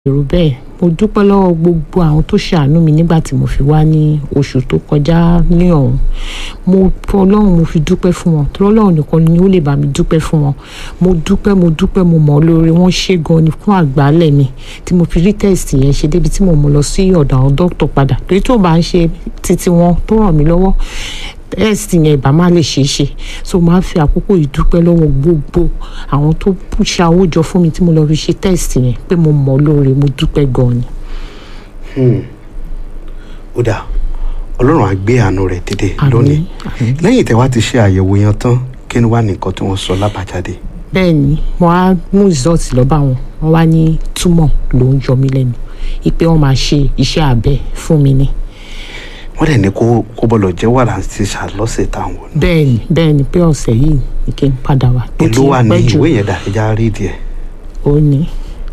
èrò bẹ́ẹ̀ mo dúpẹ́ lọ́wọ́ gbogbo àwọn tó ṣàánú mi nígbà tí mo fi wá ní oṣù tó kọjá ní ọ̀hún mo ọlọ́run mo fi dúpẹ́ fún wọn torí ọlọ́run nìkan ni ó lè bá mi dúpẹ́ fún wọn mo dúpẹ́ mo dúpẹ́ mo mọ̀ ọ́ lóore wọ́n ṣe gan ni fún àgbálẹ̀ mi tí mo fi rí tẹ́sítì yẹn ṣe débi tí mo mú lọ sí ọ̀dọ̀ àwọn dókítà padà torí tó bá ń ṣe títí wọn tó ràn mí lọ́wọ́ tẹ́sítì yẹn ìbá má lè ṣeé ṣe so máa fi àkókò ìdúpẹ́ lọ́wọ́ gbogbo àwọn tó ṣàwó jọ fún mi tí mo lọ fi ṣe tẹ́sítì yẹn pé mo mọ̀ ọ́ lóore mo dúpẹ́ gan ni. ó dà ọlọ́run á gbé àánú rẹ̀ dédé Àmín, lónìí àmín. lẹ́yìn tẹ́ wá ti ṣe àyẹ̀wò yẹn tán kí ni wàá nìkan tí wọ́n sọ lábàjáde bẹ́ẹ̀ ni mo á mú result lọ bá wọn wọ́n wá ní túmọ̀ ló ń yọ mí lẹ́nu ìpè wọ́n máa ṣe iṣẹ́ abẹ fún mi ni wọ́n dẹ̀ ní kó kó bọ́lọ̀ jẹ́ wàrà ti ṣàlọ́sẹ̀ táwọn náà bẹ́ẹ̀ ni bẹ́ẹ̀ ni pé ọ̀sẹ̀ yìí ni kí n padà wá Ó ti èló wà ní pẹ́ jù. ìwé yẹn dà ẹja rí díẹ̀ ó ní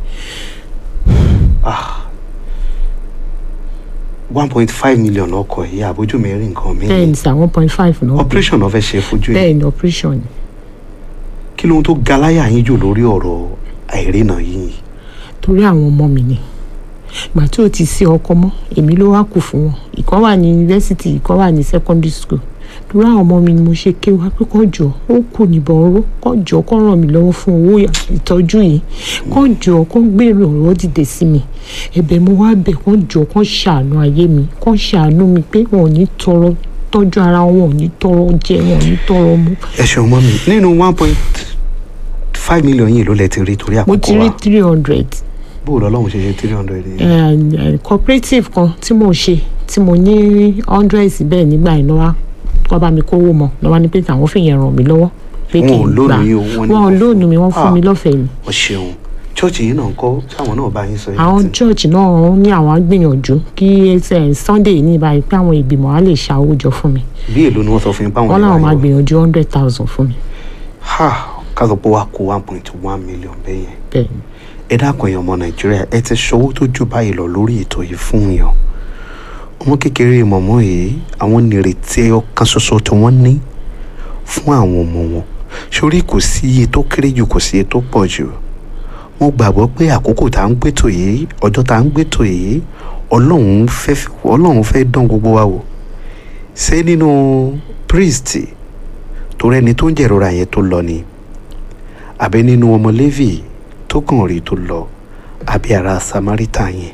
one point five million ọkọ̀ yìí àbójú mi rí nǹkan mi bẹ́ẹ̀ ni sà one point five náà operation náà fẹ́ ṣe fojú yìí bẹ́ẹ̀ ni operation ni kí lóhun tó ga láyà yín jù lórí ọ̀rọ̀ àìrìnà yìí torí àwọn ọmọ mi ni ìgbà tí ò ti sí ọkọ mọ́ èmi ló wá kù fún wọn ìkan wà ní yunifásitì ìkan wà ní secondary school torí àwọn ọmọ mi ni mo ṣe ké wá pé kọ́ jọ ó kù níbọn oró kọ́ jọ kọ́ ràn mí lọ́wọ́ fún owó ìtọ́jú yìí kọ́ jọ kọ́ gbèrò ọ̀rọ̀ dìde sí mi ẹ̀bẹ̀ mo wá bẹ̀ kọ́ jọ kọ́ ṣàánú ayé mi kọ́ ṣàánú mi pé wọn ò ní tọrọ tọ́jú ara wọn ò ní tọrọ jẹ wọn ò ní tọrọ mu ẹ ṣeun mọ́ mi nínú one point five million yìí ló lẹ ti rí torí mo àkókò ti rí wa three hundred bó o lọ́lọ́run ṣe ṣe three hundred yìí eh, eh, cooperative kan tí mo ṣe tí mo ní hundred bẹ́ẹ̀ nígbà yìí lọ́wọ́ kọ́ bá mi kówó mọ́ lọ́wọ́ ní pé àwọn fìyẹn ràn mí lọ́wọ́ pé Wọn kí ò n lóònù gbà yín o, wọ́n ní wọn ò wọ́n fún- lóònù mi wọ́n fún mi Ah. lọ́fẹ̀ẹ́ ni ọ ṣeun chọ́ọ̀chì yìí náà ń kọ́ táwọn náà bá yín sọ yìí àwọn tí- church náà ní àwọn á gbìyànjú kí eh, sunday ní ìbáyìí pé àwọn ìgbìmọ̀ á lè ṣàwó jọ fún mi bí èlò ni wọ́n sọ fún yín báwọn wọ́n láwọn máa ìwà yìí gbìyànjú hundred thousand fún mi ha ká sọ pé wàá kó one point one million bẹ́yẹn bẹ́ẹ̀ ni ẹ dákun èèyàn ọmọ nàìjíríà ẹ ti ṣọwọ́ tó jù báyìí lọ lórí ètò yìí fún yàn ọmọ kékeré mọ̀mọ́ yìí àwọn nírètí ẹyọ kan ṣoṣo tí wọ́n ní fún àwọn ọmọ wọn sórí kò sí iye tó kéré jù kò sí iye tó pọ̀ jù mo gbàgbọ́ pé àkókò tá à ń gbétò yìí ọjọ́ tá à ń gbétò yìí ọlọ́run fẹ́ ọlọ́run fẹ́ dán gbogbo wa wò ṣé nínú priest tó rẹni tó ń jẹ̀rora yẹn tó lọ ni àbí nínú ọmọ Léfì tó kàn rí tó lọ àbí ara Samaritan yẹn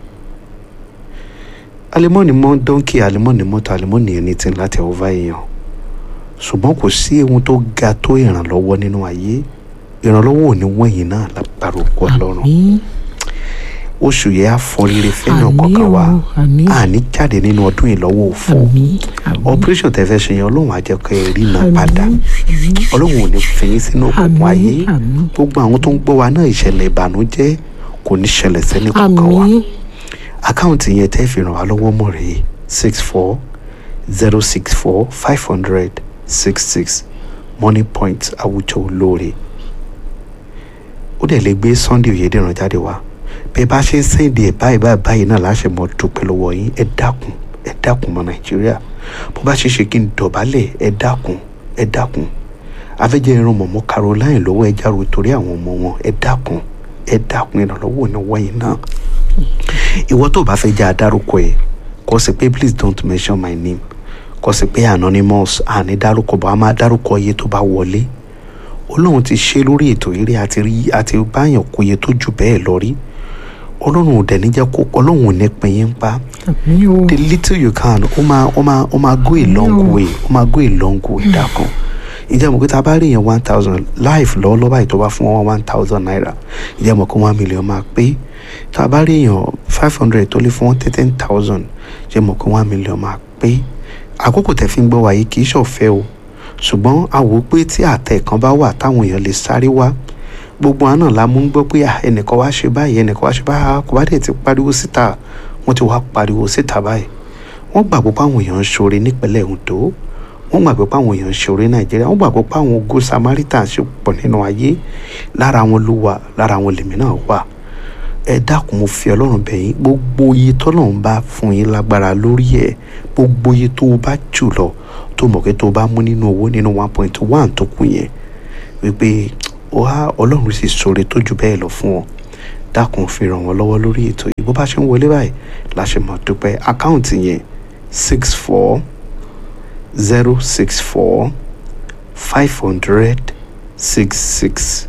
alimọ́ni mọ́ dọ́ńkì alimọ́ni mọ́tò alimọ́ni ẹni tí ń láti ọ̀vá èèyàn ṣùgbọ́n kò sí ohun tó ga tó ìrànlọ́wọ́ nínú ayé ìrànlọ́wọ́ ò ní wọ̀nyí náà lágbára òkú ọlọ́run àmín oṣù yẹn á fọ rere fẹ́ràn àmín kọ̀ọ̀kan wa o àmín àní jáde nínú ọdún yìí lọ́wọ́ òfò àmín àmín operation tẹ́ fẹ́ ṣe yẹn ọlọ́run á jẹ́ kẹ́ ẹ rí iná àmín, padà àmín. ọlọ́run ò ní fẹ̀yìn sínú òkùnkùn ayé àmín àmín gbogbo àwọn tó ń gbọ́ wa náà ìṣẹ̀lẹ̀ ìbànújẹ́ kò ní ṣẹlẹ̀ sẹ́ni kankan wa àmín àkáǹtì yẹn tẹ́ fi ràn wá lọ́wọ́ mọ̀ rèé six four zero six four five hundred six six money point àwùjọ olóore ó dẹ̀ lè gbé Sunday Oyèdèrán jáde wá bẹ́ẹ̀ bá ṣe ń sẹ́ǹdì ẹ̀ báyìí báyìí báyìí náà láṣẹ mọ́ dúpẹ́ lọ́wọ́ yín ẹ dákun ẹ dákun mọ́ Nàìjíríà bó bá ṣe ṣe kí n dọ̀bálẹ̀ ẹ dákun ẹ dákun afẹ́jẹ́ irun mọ̀mọ́ Caroline lọ́wọ́ ẹ járo torí àwọn ọmọ wọn ẹ dákun ẹ dákun ìrànlọ́wọ́ ní wọ́nyí náà ìwọ tó bá fẹ́ jẹ́ adárúkọ ẹ̀ kó sì pé please don't mention my name kó sì pé anonymous àní dárúkọ bá a máa dárúkọ iye tó bá wọlé ọlọ́run ti ṣe lórí ètò eré àti rí àti báyàn kó iye tó jù bẹ́ẹ̀ lọ rí ọlọ́run ò dẹ̀ ní jẹ́ kó ọlọ́run ò ní pín yín pa àmín o the little you can ó máa ó máa ó máa go a long No. way ó máa go a long way dákan ìjẹ́ mọ̀ pé tá a bá rí yẹn one thousand life lọ́wọ́lọ́wọ́ báyìí tó bá fún wọn one thousand naira ìjẹ́ mọ̀ pé one million máa pé tá a bá rí yẹn five hundred tó lè fún wọn ten thousand ìjẹ́ mọ̀ pé one million máa pé àkókò tẹ̀ fi ń gbọ́ wáyé kì í ṣọ̀fẹ́ o ṣùgbọ́n a wò ó pé tí àtẹ kan bá wà táwọn èèyàn lè sáré wá gbogbo àná la mú ń gbọ́ pé ah, ẹnìkan wá ṣe báyìí ẹnìkan wá ṣe báyìí ah, kò bá dẹ̀ ti pariwo síta wọ́n ti wá pariwo síta báyìí wọ́n gbàgbọ́ pé àwọn èèyàn ń ṣoore nípínlẹ̀ Ondo wọ́n gbàgbọ́ pé àwọn èèyàn ń ṣoore Nàìjíríà wọ́n gbàgbọ́ pé àwọn ogo Samaritan ṣe pọ̀ nínú ayé lára wọn ló wà lára wọn lèmi náà wà ẹ dákun mo fi Ọlọ́run bẹ̀ yín gbogbo iye tọ́lọ́run bá fún yín lágbára lórí ẹ̀ gbogbo iye tó o bá jù lọ tó mọ̀ pé tó o bá mú nínú owó nínú one point one tó kù yẹn wípé wá Ọlọ́run sì ṣoore tó jù bẹ́ẹ̀ lọ fún ọ dákun fi ràn wọ́n lọ́wọ́ lórí ètò yìí bó bá ṣe ń wọlé báyìí la ṣe mọ̀ dúpẹ́ àkáǹtì yẹn six four zero six four five hundred six six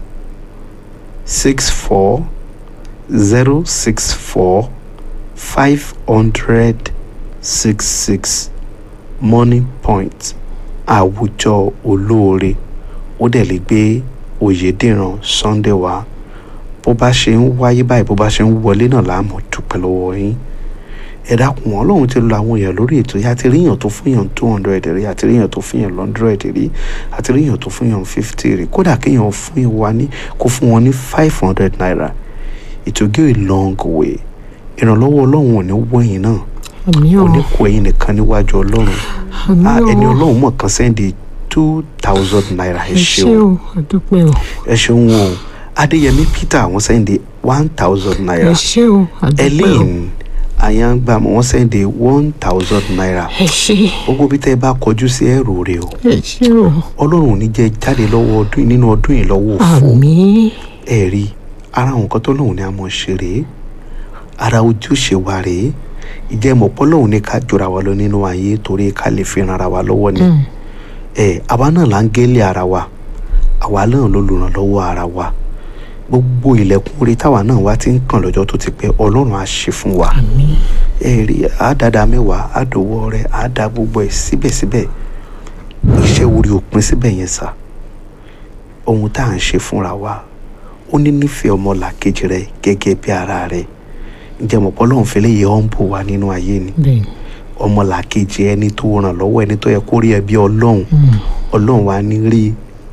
six four zero six four five hundred six six money point àwùjọ olóore ó dẹ̀ lè gbé oyèdèrán sunday wá bó bá ṣe ń wáyé báyìí bó bá ṣe ń wọlé náà láàmú dúpẹ́ lọ́wọ́ yín ẹ dákun ọlọ́run ti lo àwọn èèyàn lórí ètò yìí àti ríyàn tó fún yàn two hundred rí àti ríyàn tó fún yàn hundred rí àti ríyàn tó fún yàn fifty rí kódà kéèyàn fún yàn wá ní kó fún wọn ní five hundred naira it will go a long way ìrànlọ́wọ́ ọlọ́run ò ní wọ̀nyí náà àmì kò ò ní kó ẹ̀yin nìkan níwájú ọlọ́run àmì Ah, ò ẹni ọlọ́run mọ̀ kan sẹ́ndì two thousand naira ẹ ẹ ṣé ṣeun o àdúpẹ́ o ẹ ṣeun o adéyẹmí peter àwọn sẹ́ndì one thousand ẹ naira ṣé o àdúpẹ́ o ellen ayangbam wọ́n sẹ́ndì one thousand naira ẹ ṣé gbogbo bí tẹ́ ẹ bá kọjú sí ẹ̀rù rẹ o ẹ ṣé o ọlọ́run ò ní jẹ́ jáde lọ́wọ́ ọdún yìí nínú ọdún yìí lọ́wọ́ òfò àmì ẹ rí ara àwọn nǹkan tó lóun ní a mọ̀ ṣe rèé ara ojúṣe wa rèé ìjẹ́ mọ̀pọ́ lóun ní ká jọra wa lọ nínú ayé torí ká lè fi ran ara wa lọ́wọ́ ni ẹ àwa náà là ń gélé ara wa àwa náà ló lùrànlọ́wọ́ ara wa gbogbo ilẹ̀kùn orí táwa náà wá ti ń kàn lọ́jọ́ tó ti pẹ́ ọlọ́run á ṣe fún wa àmì ẹ rí àádáda mẹ́wàá àdòwọ́ rẹ àádá gbogbo ẹ̀ síbẹ̀síbẹ̀ iṣẹ́ orí òpin síbẹ̀ yẹn sà ohun tá à ń ṣe fúnra wa ó ní nífẹ̀ẹ́ ọmọlàkejì rẹ gẹ́gẹ́ bí ara rẹ ǹjẹ́ mọ̀pọ́ lọ́hùn fẹ́lẹ́ yẹ ọ́ ń bò wá nínú ayé ni bẹ́ẹ̀ ni ọmọlàkejì ẹni tó ràn lọ́wọ́ ẹni tó yẹ kó rí ẹ bí ọlọ́run ọlọ́run wa ní rí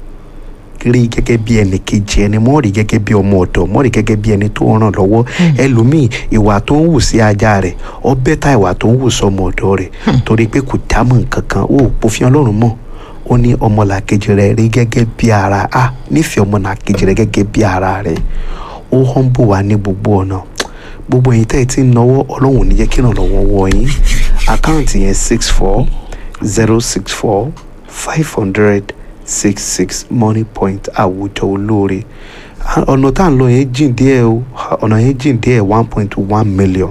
rí gẹ́gẹ́ bí ẹnì kejì ẹni mọ́ rí gẹ́gẹ́ bí ọmọ ọ̀dọ̀ mọ́ rí gẹ́gẹ́ bí ẹni tó ràn lọ́wọ́ ẹlòmíì ìwà tó ń wù sí ajá rẹ̀ ọ bẹ́tà ìwà tó ń wù sọmọ ọ̀dọ̀ rẹ̀ torí pé kò dámọ̀ nǹkan kan ó pòfin ọlọ́run mọ̀ ó ní ọmọlàkejì rẹ̀ rí gẹ́gẹ́ bí ara a nífẹ̀ẹ́ ọmọlàkejì rẹ̀ gẹ́gẹ́ bí ara rẹ̀ ó humble wa ní gbogbo ọ̀nà gbogbo ẹ̀yin tẹ́ ẹ ti ń náwó ọlọ́run ò ní jẹ́ kí ìrànlọ́wọ́ wọ yín àkáǹtì yẹn six four zero six four five hundred six six money point àwùjọ olóore Ah, ọ̀nà tá à ń lọ yẹn jìn díẹ̀ o ọ̀nà yẹn jìn díẹ̀ one point one million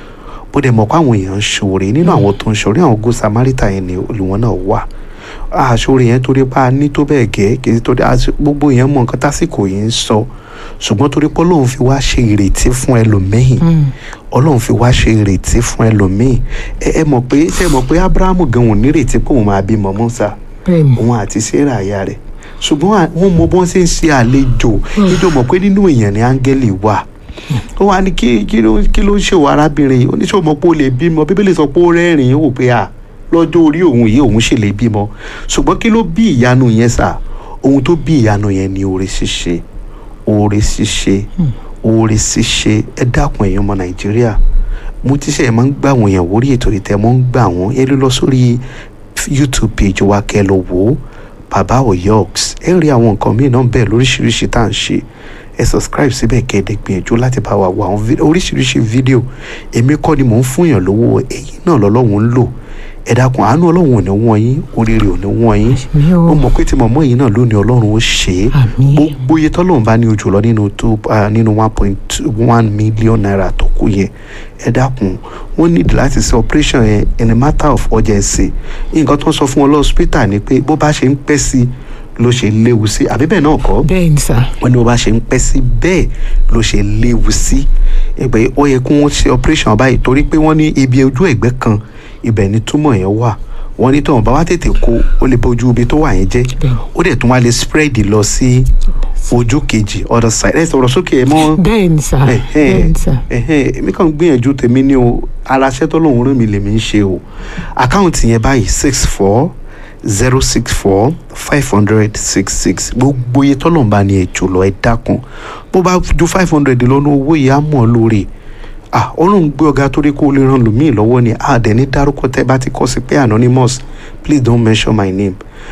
bó dẹ̀ mọ̀ pé àwọn èèyàn ń ṣòro nínú àwọn tó ń ṣòro àwọn good samaritan yẹn ni olùwọ́n náà wà àṣòro yẹn torí pa á ní tó bẹ́ẹ̀ gẹ́ kì í torí àṣ- gbogbo yẹn mọ nǹkan tásìkò yìí ń sọ ṣùgbọ́n torí pé ọlọ́run fi wá ṣe ìrètí fún ẹlòmíì ọlọ́run fi wá ṣe ìrètí fún ẹlòmíì ẹ ẹ mọ̀ pé ṣe mọ̀ pé abrahamu gan ò nírètí pé òun máa bímọ mọ́sá bẹ́ẹ̀ ni òun àti sarah aya rẹ̀ ṣùgbọ́n à- wọ́n mọ bọ́n ṣe ń ṣe àlejò níjọ́ mọ̀ pé nínú èèyàn ni áńgẹ́lì wà ó wá ní kí kí ló kí ló ń ṣèwọ arábìnrin yìí oníṣòwò mọ̀ pé ó lè bímọ bíbélì sọ pé ó rẹ́rìn-ín ó wò pé à lọ́jọ́ orí òun yìí òun ṣe lè bímọ ṣùgbọ́n kí ló bí ìyanu yẹn sà ohun tó bí ìyanu yẹn ni oore ṣíṣe oore ṣíṣe oore ṣíṣe ẹ dákun èèyàn ọmọ nàìjíríà mo ti ṣe ẹ máa ń gbà wọ́n yẹn wórí ètò ìtẹ́ mọ́ ń gbà wọ́n ẹ lè lọ sórí youtube page wa kẹ́ lọ wò ó bàbá oyox ẹ rí àwọn nǹkan míì náà bẹ́ẹ̀ lóríṣiríṣi tá à ń ṣe ẹ subscribe síbẹ̀ kẹ́ ẹ dẹ̀ gbìyànjú láti bá wa wo àwọn vi- oríṣiríṣi fídíò èmi kọ́ ni mò ń fúnyàn lówó ẹ̀yin náà lọ́lọ́run ń lò ẹ dákun àánú ọlọ́run ò ní wọ́n yín oríire ò ní wọ́n yín mi ò mo mọ̀ pé tí mọ̀mọ́ yìí náà lónìí ọlọ́run ó ṣe é àmì gbogbo iye tọ́lọ́run bá ní ojú lọ nínú tó ah, nínú one point one million naira tó kù yẹn ẹ dákun wọ́n nídìí láti ṣe operation yẹn in a matter of urgency nǹkan tó ń sọ fún wọn lọ́sítà ni pé bó bá ṣe ń pẹ́ sí ló ṣe léwu sí àbí bẹ́ẹ̀ náà kọ́ bẹ́ẹ̀ ni sà wọ́n ní bó bá ṣe ń pẹ́ sí bẹ́ẹ̀ ló ṣe léwu sí ẹgbẹ́ ó yẹ kí wọ́n ṣe operation báyìí torí pé wọ́n ní ibi ojú ẹ̀gbẹ́ kan ibẹ̀ ni túmọ̀ yẹn wà wọ́n ní tọ́wọ́n bá wá tètè kó ó lè bójú ibi tó wà yẹn jẹ́ Bẹ́ẹ̀. ó dẹ̀ tún wá lè spread lọ sí ojú kejì other side ẹ sọ̀rọ̀ sókè ẹ mọ́ bẹ́ẹ̀ ni sà bẹ́ẹ̀ ni sà ẹ̀hẹ́n èmi kàn ń gbìyànjú tèmi ní o ara iṣẹ́ tó lóun rán mi lèmi ń ṣe o àkáǹtì yẹn báyìí six four zero six four five hundred six six gbogbo iye tọ́lọ́run bá ní ètò lọ ẹ dákun bó bá ju five hundred lọ́nà owó yìí á mọ̀ ọ́ lórí ah ọlọ́run gbé ọ̀gá torí kó o lè ran lòmíì lọ́wọ́ ni a dẹ̀ ní dárúkọ tẹ́ bá ti kọ́ sí pé anonymous please don't mention my name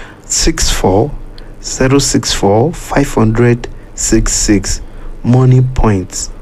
six four zero six four five hundred six six money point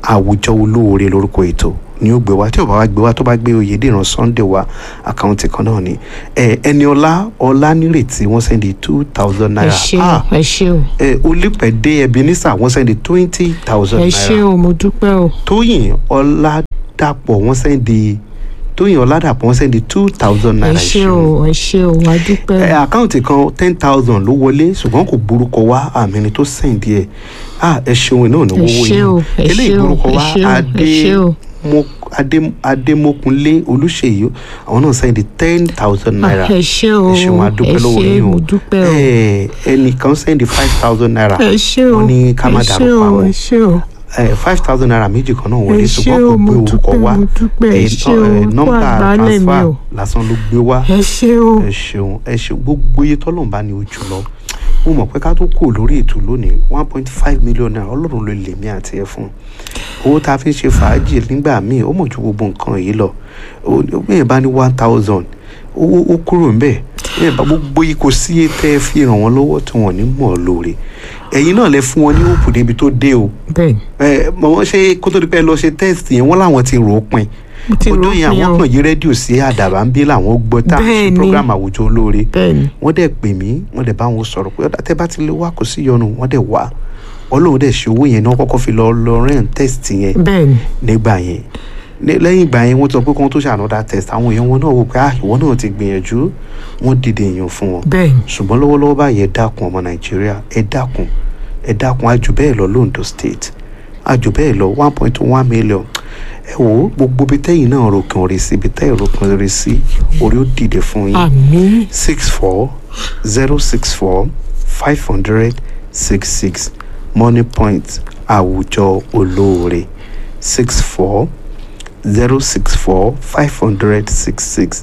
àwùjọ olóore lórúkọ ètò ni ó gbé wá tí ò bá wá gbé wá tó bá gbé oyèdèrán sunday wá àkáǹtì kan náà ni ẹ ẹni ọlá ọlá nírètí wọ́n sẹ́ndí two thousand ẹ naira ṣé Ah, o ẹ ṣé o ẹ olùpẹ̀dé ebenezer wọ́n sẹ́ndí twenty thousand ẹ naira ṣé o mo dúpẹ́ o tóyìn ọládàpọ̀ wọ́n sẹ́ndí tóyìn ọládàpọ̀ wọ́n sẹ́ndí two thousand ẹ naira ṣé o ẹ ṣé o wà á dúpẹ́ ẹ o àkáǹtì kan ten thousand ló wọlé ṣùgbọ́n kò borúkọ wá àmì ni tó sẹ́ǹdì ẹ̀ ah ẹ ṣeun náà ní Ẹ wọ́wọ́ ṣé o, ẹ eléyìí ṣé o, borúkọ ẹ wá ṣé o, ẹ ṣé o. Adé- Mo- adémọkùnlé olùṣèyí àwọn náà sẹ́ǹdì ten thousand naira ẹ ṣé o ẹ ṣeun ẹ adúpẹ́ lọ́wọ́ ṣé yín o mo dúpẹ́ o ẹ ẹnìkan sẹ́ǹdì five thousand naira ẹ ṣé o wọ́n ní ká má ẹ ṣé dárúkọ o àwọn ẹ ṣé o five thousand naira méjì kan náà wọlé ẹ ṣé ṣùgbọ́n kò o, gbé mo orúkọ dúpẹ́, wá mo dúpẹ́, ẹ ẹ, ṣé nọ- o, ẹ, kó nọ́mbà àgbálẹ̀ mi transfer o. lásán ló gbé wá ẹ ṣé o ẹ ṣeun ẹ ṣeun gbogbo iye tọ́lọ́run bá ní ojú lọ mo mọ̀ pé ká tó kù lórí ètò lónìí one point five million naira ọlọ́run ló lè mí àti ẹ fún owó tá a fi ń ṣe fàájì nígbà míì ó mọ̀ ju gbogbo nǹkan yìí lọ bẹ́ẹ̀ bá ní one thousand owó ó kúrò ń bẹ̀ bẹ́ẹ̀ bá gbogbo yìí kò sí iye tẹ́ ẹ fi ràn wọ́n lọ́wọ́ tí wọ́n ní mọ̀ ọ́ lóore ẹ̀yin náà lẹ fún wọn ní òkú débi tó dé o bẹ́ẹ̀ni ẹ mọ̀ wọ́n ṣe kó tó di pé ẹ lọ ṣe test yẹn wọ́n láwọn ti rò ó pin mo ti rò ọdún yẹn pin àwọn o kàn yí rédíò sí àdàbà ń bí làwọn gbọ́ tá a ṣe Bẹ́ẹ̀ni. program àwùjọ olóore bẹ́ẹ̀ni wọ́n dẹ̀ pè mí wọ́n dẹ̀ bá wọn sọ̀rọ̀ pé ọ̀dà tẹ́ bá ti lè wá kò sí yọnu wọ́n dẹ̀ wá ọlọ́run dẹ̀ ṣe owó yẹn náà kọ́kọ́ fi lọ lọ rent test yẹn bẹ́ẹ̀ni nígbà yẹn Ní- lẹ́yìn ìgbà yẹn wọ́n ti sọ pé kí wọ́n tó ṣe another test àwọn èèyàn wọn náà wò pé ah ìwọ náà ti gbìyànjú wọ́n dìde èèyàn fún wọn bẹ́ẹ̀ni ṣùgbọ́n lọ́wọ́lọ́wọ́ báyìí ẹ dákun ọmọ nàìjíríà ẹ dákun ẹ dákun àjù bẹ́ẹ̀ lọ londo state àjù bẹ́ẹ̀ lọ one point one million ẹ wò ó gbogbo bí tẹ́yìn náà ròkàn rè sí ibi tẹ́yìn ròkàn rè sí orí ó dìde fún yín àmín six four zero six four five hundred six six money point àwùjọ olóore six four zero six four five hundred six six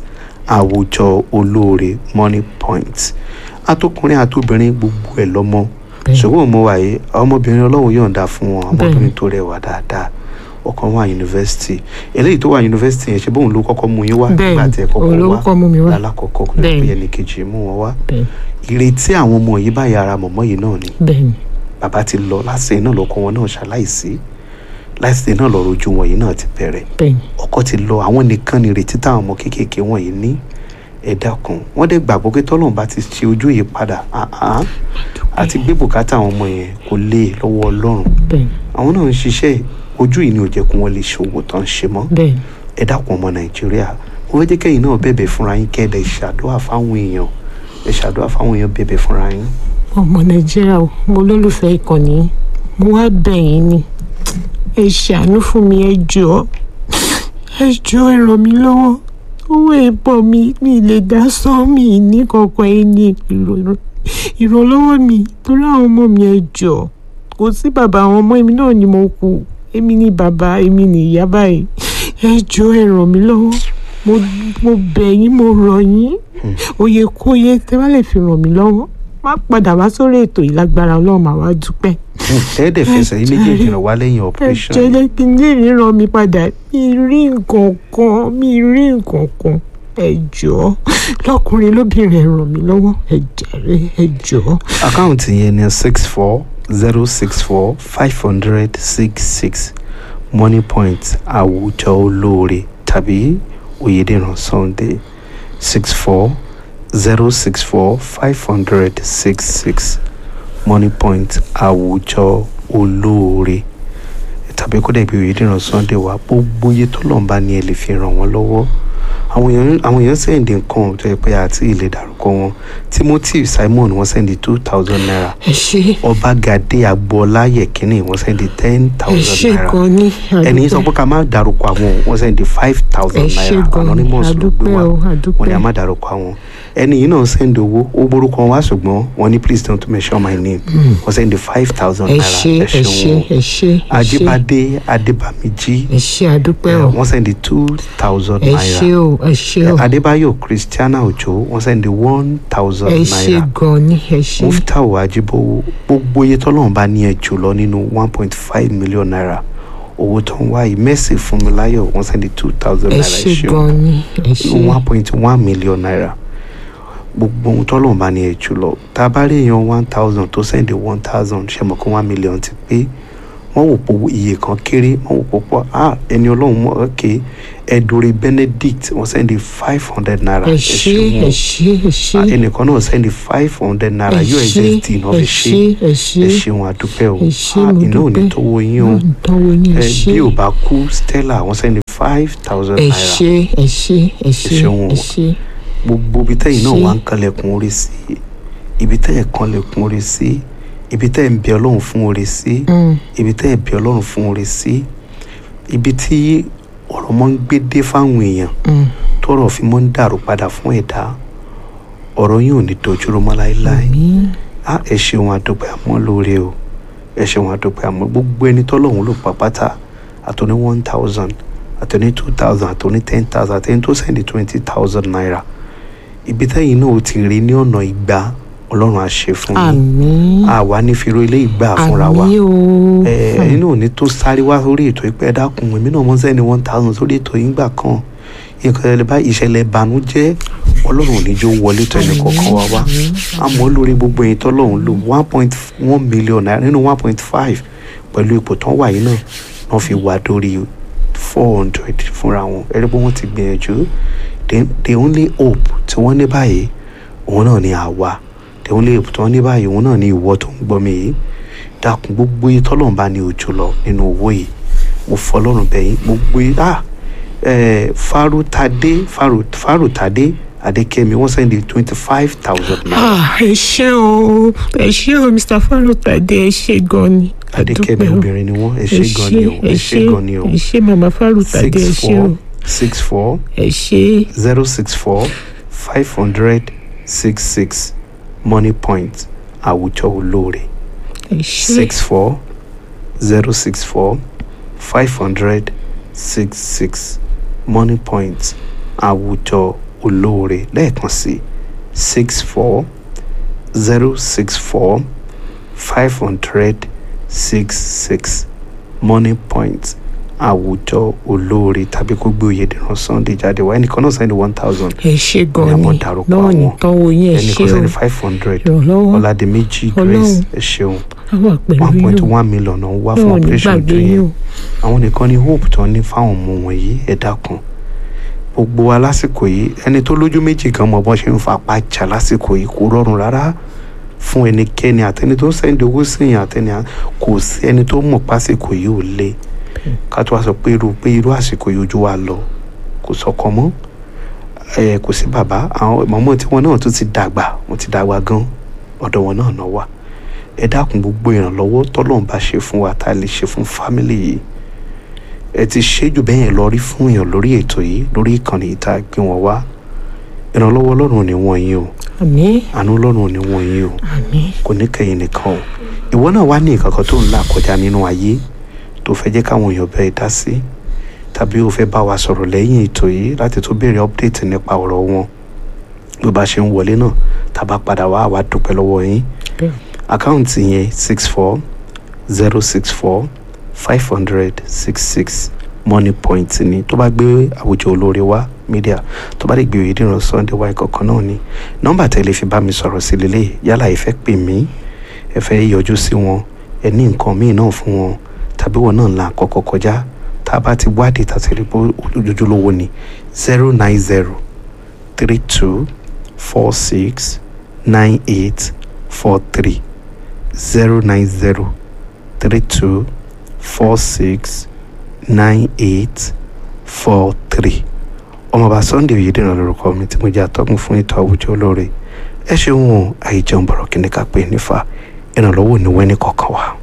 àwùjọ olóore money point atọkùnrin àtobìnrin gbogbo ẹ lọmọ Bẹ́ẹ̀ni. ṣùgbọ́n mo wà yìí ọmọbìnrin ọlọ́run yọ̀ǹda fún wọn Bẹ́ẹ̀ni. ọmọbìnrin tó rẹwà dáadáa ọkàn wà yunifásitì eléyìí tó wà yunifásitì yẹn ṣe bóun ló kọ́kọ́ mú yín wá nígbà tí ẹ bẹ́ẹ̀ni kọ́kọ́ wá olórúkọ mú mi wá lálákọ̀ọ́kọ́ kò lè Bẹ́ẹ̀ni. pé ẹnì kejì mú wọn wá bẹ́ẹ̀ni ìrètí àwọn ọmọ yìí báyìí ara mọ̀mọ́ yìí náà ni bẹ́ẹ̀ni bàbá ti lọ láṣẹ náà lọkọ wọn náà ṣaláìsí láṣẹ náà lọ́rọ̀ ojú wọn yìí náà ti bẹ̀rẹ̀ bẹ́ẹ̀ni ọkọ ti lọ àwọn nìkan ni ìrètí táwọn ọmọ kéékèèké wọn yìí ní ẹ dákun wọ́n dẹ̀ gbàgbọ́ pé tọ́lọ́run bá ti ṣe ojú yìí padà àhán àti gbé bùkátà àwọn ọmọ yẹn kò lè lọ́wọ́ ọlọ́run bẹ́ẹ̀ni àwọn náà ń ṣiṣẹ́ ojú yìí ni ò jẹ́ kó wọ́n lè ṣòwò tán ń ṣe mọ́ bẹ́ẹ̀ni ẹ dákun ọmọ nàìjíríà mo fẹ́ jẹ́ kẹ́yìn náà bẹ̀bẹ̀ fúnra yín kẹ́ ẹ dẹ̀ ṣàdúrà fáwọn èèyàn ẹ ṣàdúrà fáwọn èèyàn bẹ̀bẹ̀ fúnra yín. ọmọ nàìjíríà o mo lólùfẹ́ ìkànnì yìí. mo wá bẹ̀ yín ni ẹ ṣàánú fún mi ẹ jọ̀ọ́ ẹ jọ̀ọ́ ẹ ràn mí lọ́wọ́ owó ìbọn mi mi lè dá sán mi ní kankan ẹ ní ìrò- ìrànlọ́wọ́ mi torí àwọn ọmọ mi ẹ jọ̀ọ́ kò sí bàbá àwọn ọmọ mi náà ni mo kù èmi ni bàbá èmi ni ìyá báyìí ẹ jọ̀ọ́ ẹ ràn mí lọ́wọ́ mo mo bẹ̀ yín mo rọ̀ yín òye kóye tẹ́ bá lè fi ràn mí lọ́wọ́ má padà wá sórí ètò ìlágbára ọlọ́run màá wá dúpẹ́ tẹ́ẹ̀dẹ̀ fẹsẹ̀ yín méjèèjì ràn wá lẹ́yìn ẹ operation jẹ́ jẹ́ kí n lè ríran mi padà mi rí nǹkan kan mi rí nǹkan kan ẹ jọ̀ọ́ lọ́kùnrin lóbìnrin ẹ ràn mí lọ́wọ́ ẹ jàre ẹ jọ̀ọ́. àkáǹtì yẹn ni six four zero six four five hundred six six money point àwùjọ olóore tàbí oyèdèrán sunday six four zero six four five hundred six six money point àwùjọ olóore tàbí kó dẹ̀ bí oyèdèrán sunday wá gbogbo iye tó lọ́n bá ní ẹ lè fi ràn wọ́n lọ́wọ́ àwọn èèyàn àwọn èèyàn sẹ́ǹdì nǹkan tó yẹ pé àti ilé dárúkọ wọn timothy simon wọ́n sẹ́ǹdì two thousand naira ẹ ṣe ọbágadé agboola yẹkínní wọ́n sẹ́ǹdì ten ẹ thousand ṣe naira gan ni ẹni sọ àdúpẹ́. pé ká má dárúkọ àwọn wọ́n sẹ́ǹdì five ẹ thousand ṣe naira gan ni anonymous ló gbé àdúpẹ́ wá o wọ́n ní àdúpẹ́ a má dárúkọ àwọn ẹni yìí náà sẹ́ǹdì owó ó borúkọ wọn wá ṣùgbọ́n wọ́n ní please don't mention my name wọ́n sẹ́ǹdì five thousand ẹ naira ṣe ẹ ṣe ṣeun ẹ ṣe ẹ ṣe ajibade adébàmíjì ẹ ṣe àdúpẹ́ o wọ́n sẹ́ǹdì two thousand ẹ naira ṣe o ẹ ṣe o adébáyọ̀ christiana òjò wọ́n sẹ́ndí one thousand ẹ ṣe naira gan ni ẹ ṣe muftau ajibowo gbogbo iye tọ́lọ́run bá ní ẹ jù lọ nínú one point five million naira owó tó ń wáyé mercy fúnmiláyọ̀ wọ́n sẹ́ndí two thousand ẹ naira ṣe ẹ ṣeun gan ni ẹ ṣe nínú one point one million naira gbogbo ohun tọ́lọ́run bá ní ẹ jù lọ tá a bá rí èèyàn one thousand tó sẹ́ndí one thousand ṣe mọ̀ kó one million ti pé wọ́n wò pé iye kan kéré wọ́n wò pé pọ̀ ah ẹni ọlọ́run mọ̀ ok ẹ̀dùnrẹ́ benedict wọ́n sẹ́ndí five hundred naira ẹ ṣé ẹ ṣé ẹ ṣé Ah, ẹnìkan náà sẹ́ndí five hundred naira ẹ ṣé ussd náà ẹ fi ṣe ṣé ẹ ṣé ẹ ṣeun àdúpẹ́ o ẹ ṣé Ah, mo iná ò ní dúpẹ́. tó wo yín o ìtọ́wò yín ẹ ẹ ṣé bí ò bá kú stella wọ́n sẹ́ndí five thousand ẹ naira ṣé ẹ ṣé ẹ ṣé ṣeun o. ẹ ṣé gbogbo ibi tẹ́yìn náà Ṣé- wà ń kanlẹ̀kùn orí sí ibi tẹ́yìn kanlẹ̀kùn orí sí ibi tẹ́yìn ń bẹ ọlọ́run fún orí sí Mm, ibi tẹ́yìn bẹ ọlọ́run fún orí sí ibi tí ọ̀rọ̀ mọ́ ń gbé dé fáwọn èèyàn mm. tọ́rọ̀ fi mọ́ ń dàrú padà fún ẹ̀dá ọ̀rọ̀ yìí ò ní dojúrú mọ́ láéláé àmín á ẹ ṣeun àdúpẹ́ àmọ́ lóore o ẹ ṣeun àdúpẹ́ àmọ́ gbogbo ẹni tọ́lọ́hún ló pa pátá àtọ́ní one thousand àtọ́ní two thousand àtọ́ní ten thousand àtẹ́ni tó sẹ́ndí twenty thousand naira ibi tẹ́yìn náà ó ti rí ní ọ̀nà ìgbà ọlọ́run á ṣe fún yín àmín àwa ní fi ro ilé ìgbà fúnra wa àmín o ẹ ẹ̀yin náà ò ní tó sáré wá sórí ètò ìpẹ́ dákun èmi náà mọ́ sẹ́ni one thousand sórí ètò yìí gbà kan nǹkan ẹ̀ bá ìṣẹ̀lẹ̀ ìbànújẹ́ ọlọ́run ò ní jó wọlé tó ẹnì kọ̀ọ̀kan wa wá àmọ́ lórí gbogbo èyí tọ́lọ́run lò one point one million naira nínú one point five pẹ̀lú ipò tán wà yìí náà wọ́n fi wà dórí four hundred fúnra wọn ẹ̀rí pé wọ́n ti gbìyànjú the the only hope tí wọ́n ní báyìí òun náà ni àwa the only hope tí wọ́n ní báyìí òun náà ni ìwọ tó ń gbọ́ mi yìí dákun gbogbo yìí tọ́lọ́run bá ní ojú lọ nínú owó yìí mo fọlọ́run bẹ̀yìn gbogbo yìí ah eh, farutade faru farutade adekemi wọ́n sẹ́ndí twenty five thousand naira Ah, ẹ ṣé o ẹ ṣé o mr farotade ẹ ṣé gan ni adekemi Àdúpẹ́ o. obìnrin ni wọ́n ẹ ṣé gan ni o ẹ ṣé gan ni o ẹ ṣé mama farotade ẹ six ṣé o four six four ẹ ṣé zero six four five hundred six six money point àwùjọ olóore ẹ ṣé six four zero six four five hundred six six money point àwùjọ olóore lẹ́ẹ̀kan sí six four zero six four five hundred six six money point àwùjọ olóore tàbí kó gbé oyèdèrán sunday jáde wá ẹnìkan náà sẹ́ni one thousand ẹ ṣé gan Ní ni àwọn dárúkọ náà ní àwọn. tánwó yín ẹ ẹnìkan ṣé o sẹ́ni five hundred ìrànlọ́wọ́ ọ̀làdìmẹ́jì Ọlọ́run. grace ẹ ṣeun á wà pẹ̀lú one yín point o one million náà wá fún náà ní operation gbàgbé tó yín yẹn o àwọn nìkan ní hope tó ní fáwọn ọmọ wọ̀nyí ẹ dákun gbogbo wa lásìkò yìí ẹni tó lójú méjì gan mọ bọ́n ṣe ń fapá jà lásìkò yìí kò rọrùn rárá fún ẹnikẹ́ni àtẹni tó ń sẹ́ndì owó síyàn àtẹni à- kò sí ẹni tó mọ̀ pásìkò yìí ò le ká tó wá sọ pé irú pé irú àsìkò yìí ojú wa lọ kò sọkọ mọ́ ẹ kò sí bàbá àwọn mọ̀mọ́ tí wọn náà tún ti dàgbà wọn ti dàgbà gan ọ̀dọ̀ wọn náà náà wà ẹ dákun gbogbo ìrànlọ́wọ́ tọ́lọ́run bá ṣe fún wa tá a lè ṣe fún fámìlì yìí ẹ ti ṣe jù bẹ́ẹ̀ yẹn lọ rí fún èèyàn lórí ètò yìí lórí ìkànnì yìí tá a gbé wọn wá ìrànlọ́wọ́ ọlọ́run ò ní wọ́n yín o àmín àánú ọlọ́run ò ní wọ́n yín o àmín kò ní kẹ́yìn nìkan o ìwọ náà wá ní nǹkan kan tó ń là kọjá nínú ayé tó fẹ́ jẹ́ káwọn èèyàn bẹ́ẹ̀ dá sí tàbí o fẹ́ bá wa sọ̀rọ̀ lẹ́yìn ètò yìí láti tó béèrè update nípa ọ̀rọ̀ wọn bí o bá ṣe ń wọlé náà tàbá padà wá àwa dúpẹ́ lọ́wọ́ yín bẹ́ẹ̀ àkáǹtì yẹn six four zero six four five hundred six six money point ni tó bá gbé àwùjọ olóore wá media tó bá lè gbé Oyèdìran Sunday wá ìkọ̀kan náà ni nọ́mbà tẹ́lẹ̀ fi bá mi sọ̀rọ̀ sí lélẹ̀ yálà ẹ fẹ́ pè mí ẹ fẹ́ yọjú sí wọn ẹ ní nǹkan míì náà fún wọn tàbí wọn náà là kọ́kọ́ kọjá tá a bá ti wádìí tá a ti rí pé ojúlówó ni zero nine zero three two four six nine eight four three zero nine zero three two four six nine eight four three ọmọọba Sunday Oyèdìran lórúkọ mi tí mo jẹ́ atọ́kùn fún ètò àwùjọ olóore ẹ ṣeun o àìjẹun bọ̀rọ̀ kí ni ká pè nífa ìrànlọ́wọ́ ní wẹ́ni kọ̀ọ̀kan wa.